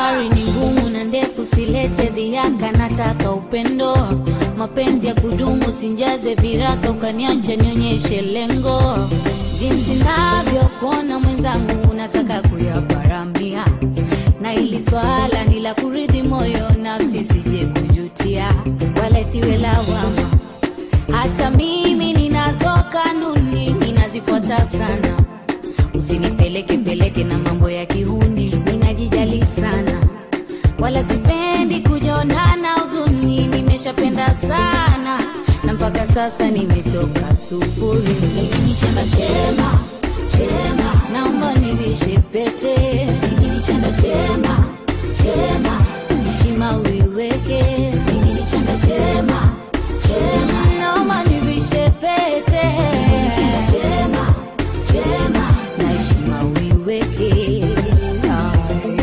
Safari ni ngumu na ndefu, silete dhiaka, nataka upendo, mapenzi ya kudumu, sinjaze viraka, ukaniacha nionyeshe lengo, jinsi navyokuona mwenzangu, nataka kuyaparamia, na ili swala ni la kuridhi moyo, nafsi sije kujutia, wala isiwe lawama. Hata mimi ninazo kanuni, ninazifuata sana Usinipeleke peleke na mambo ya kihuni, ninajijali sana, wala sipendi kujonana huzuni. Nimeshapenda sana na mpaka sasa nimetoka sufuri. Mimi ni chanda chema chema, naomba nivishe pete. Mimi ni chanda chema chema, heshima uiweke. Mimi ni chanda chema chema, naomba nivishe pete. Mimi ni chanda chema chema na heshima uiweke. Ay.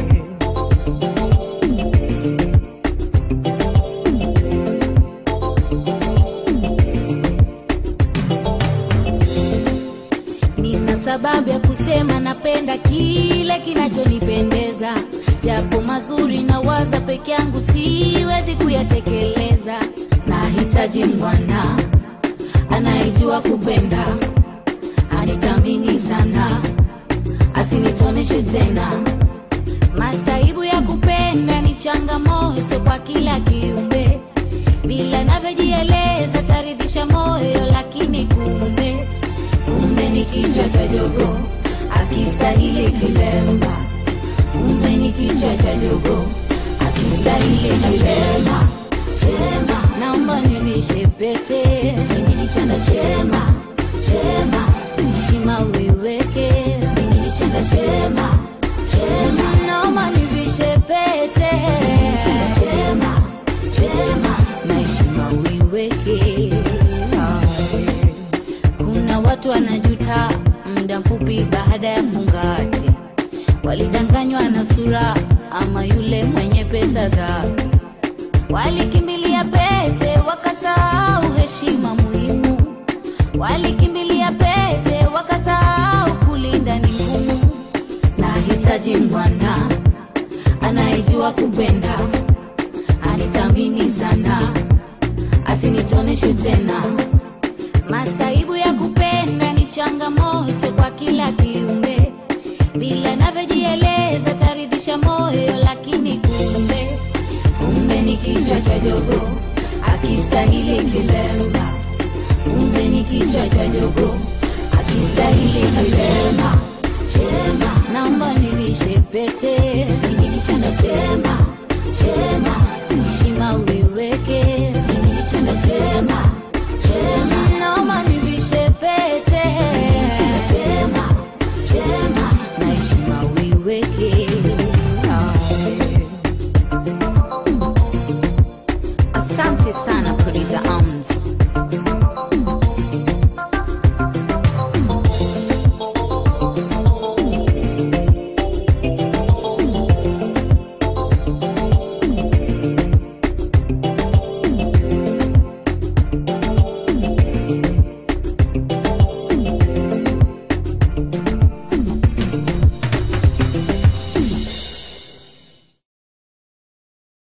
Nina sababu ya kusema napenda kile kinachonipendeza, japo mazuri na waza peke yangu siwezi kuyatekeleza. Nahitaji mwana anayejua kupenda, anithamini sana, asinitoneshe tena. Masaibu ya kupenda ni changamoto kwa kila kiumbe, bila navyojieleza taridhisha moyo, lakini kumbe kumbe ni kichwa cha jogo akistahili kilemba, kumbe ni kichwa cha jogo akistahili kilemba. Chema, naomba nivishe pete, mimi ni chanda chema chema, heshima uiweke, mimi ni chanda chema chema, naomba nivishe pete, mimi ni chanda chema chema, na heshima uiweke. Ay. Kuna watu wanajuta muda mfupi baada ya fungati, walidanganywa na sura ama yule mwenye pesa zake, walikimbilia pete wakasahau heshima muhimu, walikimbilia pete wakasahau kulinda ni ngumu. Nahitaji mwana anayejua kupenda, anithamini sana, asinitoneshe tena. Masaibu ya kupenda ni changamoto kwa kila kiumbe, bila navyojieleza taridhisha moyo, lakini kumbe kumbe ni kichwa cha jogo akistahili kilemba, kumbe ni kichwa cha jogo akistahili kilemba. Chema, naomba nivishe pete, mimi ni chanda chema chema